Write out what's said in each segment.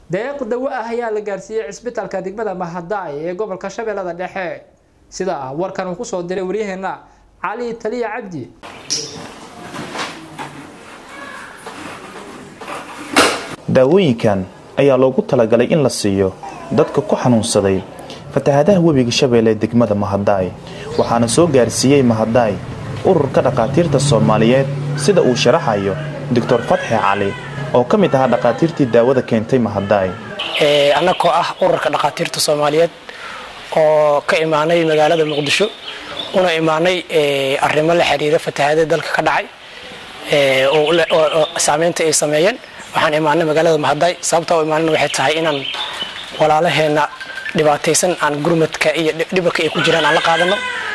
deeq dawo ah ayaa la gaarsiiyey cisbitaalka degmada mahadaay ee gobolka shabeellada dhexe sida warkan uu kusoo diray waryaheena cali taliya cabdi daawooyinkan ayaa loogu talagalay in la siiyo dadka ku xanuunsaday fatahaadaha webiga shabeelle ee degmada mahadaay waxaana soo gaarsiiyey mahadaay ururka dhakhaatiirta soomaaliyeed sida uu sharaxayo doctor fatxi cali oo ka mid ahaa dhakhaatiirtii daawada keentay mahadaay annagoo ah ururka dhakhaatiirta soomaaliyeed oo ka imaanay magaalada muqdisho una imaanay arrimo la xiriira fatahaadada dalka ka dhacay oo saameynta ay sameeyeen waxaan imaanay magaalada mahadaay sababta u imaanana waxay tahay inaan walaalaheenna dhibaataysan aan gurmadka iyo dhibarka ay ku jiraan aan la qaadano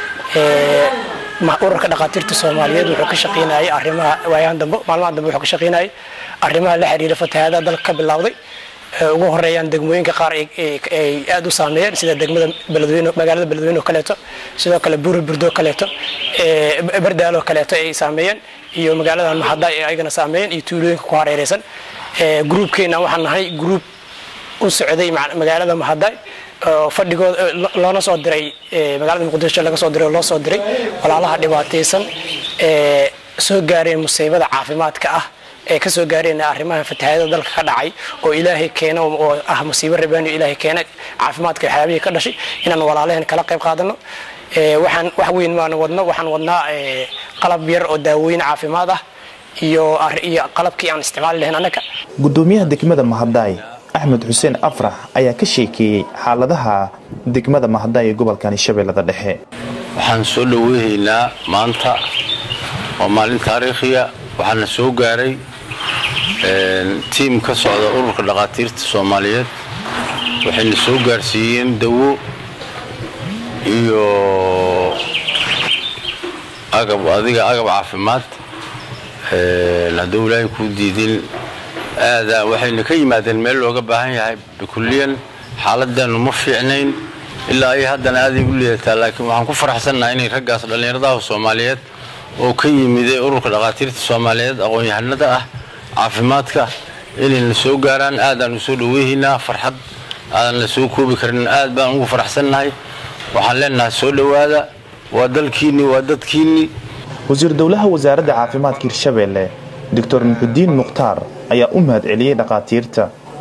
ururka dhakhaatiirta soomaaliyeed wuxuu ka shaqeynayay arrimaha waayahan dambe maalmahan dambe wuxuu ka shaqeynayay arrimaha la xiriira fatahaadaha dalka ka bilowday ugu horeeyaan degmooyinka qaar ay aada u saameeyeen sida degmada beledweyne magaalada beledweyne oo kaleeto sidoo kale buuri burdo kaleeto bardaalo kaleeto ay saameeyeen iyo magaaladan mahadaay ay ayagana saameeyeen iyo tuulooyinka ku hareereysan gruubkeena waxaan nahay gruub u socday magaalada mahadaay fadhigooda loona soo diray magaalada muqdisho laga soo diray oo loo soo diray walaalaha dhibaataysan ee soo gaareen musiibada caafimaadka ah ee ka soo gaareen arrimaha fatahaadada dalka ka dhacay oo ilaahay keena oo ah musiibo rabaani ilaahay keena caafimaadka waxyaabihii ka dhashay inaan walaalaheen kala qayb qaadano waxaan wax weyn maan wadno waxaan wadnaa qalab yar oo daawooyin caafimaad ah iyo iyo qalabkii aan isticmaali lahayn annaga gudoomiyaha degmada mahadaay axmed xuseen afrax ayaa ka sheekeeyey xaaladaha degmada mahadaay ee gobolkani shabeellada dhexe waxaan soo dhoweyhaynaa maanta waa maalin taariikhiya waxaana soo gaaray tiim ka socda ururka dhakhaatiirta soomaaliyeed waxayna soo gaarsiiyeen dawo iyo agab adiga agab caafimaad hadduu ilaahay kuu diidin aada waxayna ka yimaadeen meel looga baahan yahay bikulliyan xaaladeennu ma fiicnayn ilaa ay haddana aaday u liidataa laakiin waxaan ku faraxsannaha inay raggaas dhallinyaradaha soomaaliyeed oo ka yimiday ururka dhakhaatiirta soomaaliyeed aqoon-yahanada ah caafimaadka inayna soo gaaraan aadaan u soo dhoweyhaynaa farxad aadan la soo koobi karin aad baan ugu faraxsannahay waxaan leenahay soo dhowaada waa dalkiinni waa dadkiinni wasiir dowlaha wasaaradda caafimaadka hirshabeelle doctor muxudiin mukhtaar ayaa u mahad celiyey dhakhaatiirta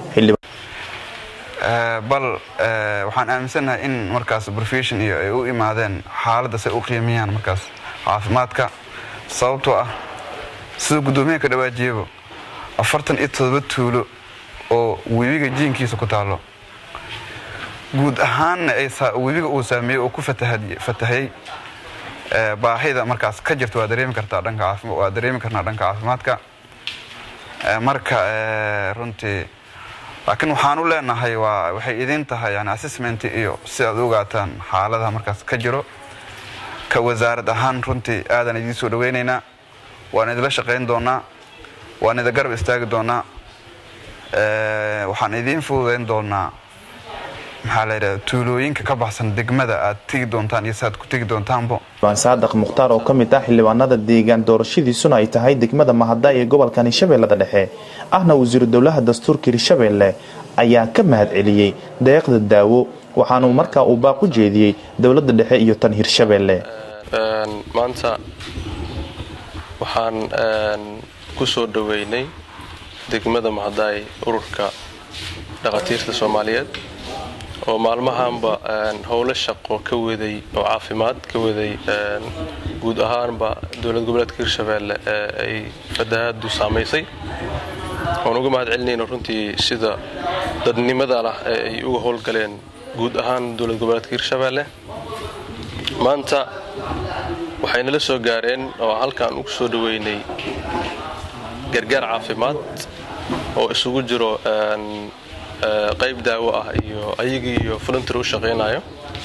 bal waxaan aaminsannahay in markaas profession iyo ay u imaadeen xaaladdaas ay u qiimeeyaan markaas caafimaadka sababtoo ah sida guddoomiyaha ka dhawaajiyaba afartan iyo todoba tuulo oo webiga jiinkiisa ku taallo guud ahaanna webiga uu saameeyey oo ku fatahayey baahida markaas ka jirta waa dareemi kartaa dhanka waa dareemi karnaa dhanka caafimaadka marka runtii laakiin waxaan u leenahay waa waxay idin tahay yani assessment iyo si aad u ogaataan xaaladaha markaas ka jiro ka wasaarad ahaan runtii aadaan idiin soo dhaweynaynaa waan idinla shaqayn doonaa waan idin garab istaagi doonaa waxaan idiin fududayn doonaa maxaa la yidhahda tuulooyinka ka baxsan degmada aad tegi doontaan iyo saaad ku tegi doontaanbo waan saadaq mukhtaar oo ka mid ah xildhibaanada deegaan doorashadiisuna ay tahay degmada mahadaay ee gobolkani shabeellada dhexe ahna wasiiru dowlaha dastuurka hirshabeelle ayaa ka mahad celiyey deeqda daawo waxaanuu markaa uu baaq u jeediyey dowladda dhexe iyo tan hirshabeelle maanta waxaan ku soo dhoweynay degmada mahadaay ururka dhakhaatiirta soomaaliyeed oo maalmahaanba howlo shaqo ka waday oo caafimaad ka waday guud ahaanba dowlad goboleedka hirshabeelle ee ay fatahaadu saamaysay waan uga mahad celinayna runtii sida dadnimada lah ee ay uga howlgaleen guud ahaan dowlad goboleedka hirshabeelle maanta waxaynala soo gaareen oo halkaan ugu soo dhoweynay gargaar caafimaad oo isugu jiro qayb daawo ah iyo ayagii iyo voluntar u shaqaynayo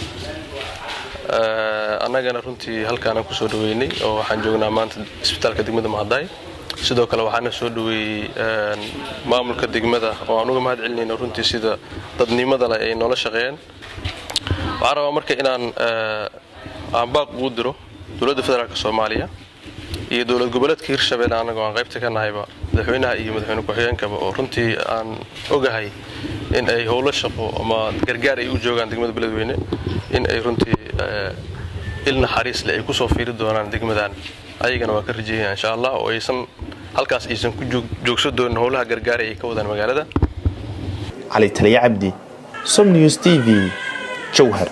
annagana runtii halkaanaan kusoo dhoweynay oo waxaan joognaa maanta isbitaalka degmada mahadaay sidoo kale waxaana soo dhoweeyey maamulka degmada oo aan uga mahad celinayno runtii sida dadnimada leh ay noola shaqeeyeen waxaan rabaa marka inaan aan baaq ugu diro dowladda federaalk soomaaliya iyo dowlad goboleedka hirshabelle annagoo aan qaybta ka nahayba madaxweynaha iyo madaxweyne ku-xigeenkaba oo runtii aan ogahay in ay howlo shaqo ama gargaar ay u joogaan degmada beledweyne in ay runtii il naxariis leh ay kusoo fiiri doonaan degmadan ayagana waa ka rajeeyaya insha allah oo aysan halkaas aysan ku joogso doonin howlaha gargaara ay ka wadaan magaalada cali taliya cabdi som news t v jowhar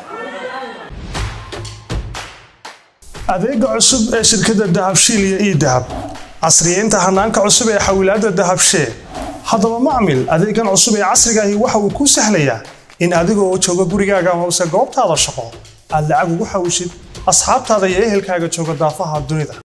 adeega cusub ee shirkadda dahabshiil iyo ii dahab casriyeynta hanaanka cusub ee xawilaadda dahabshee haddaba macmil adeegan cusub ee casrigaahi waxa uu kuu sahlayaa in adigoo jooga gurigaaga amase goobtaada shaqo aad lacag ugu xawishid asxaabtaada iyo ehelkaaga jooga daafaha dunida